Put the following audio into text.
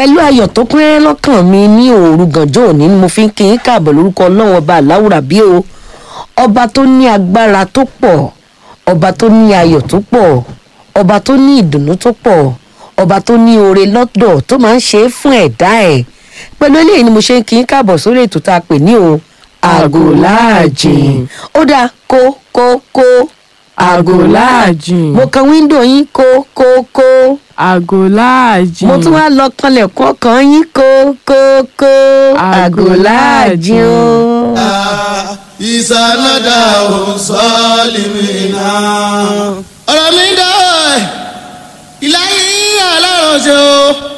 pẹ̀lú ayọ̀ tó kún rẹ́rẹ́ lọ́kàn mi ní òru gànjọ́ òní ni mo fi ń kí n káàbọ̀ lórúkọ ọlọ́run ọba aláwùrà bí o ọba tó ní agbára tó pọ̀ ọba tó ní ayọ̀ tó pọ̀ ọba tó ní ìdùnnú tó pọ̀ ọba tó ní oore lọ́dọ̀ tó máa ń ṣe é fún ẹ̀dá ẹ̀ pẹ̀lú eléyìí ni mo ṣe ń kí n káàbọ̀ sórí ètò tá a pè ní o àgò láàjìn ó dáa kó kó kó àgò láàjìn mo kan wíńdò yín kó kó kó àgò láàjìn mo tún wá lọ kanlẹ̀kùn ọkàn yín kó kó kó àgò láàjìn o. ìsànàdà ò sọ́ọ̀lìmìnà. ọ̀rọ̀ mi dá ìláyé aláròṣe o.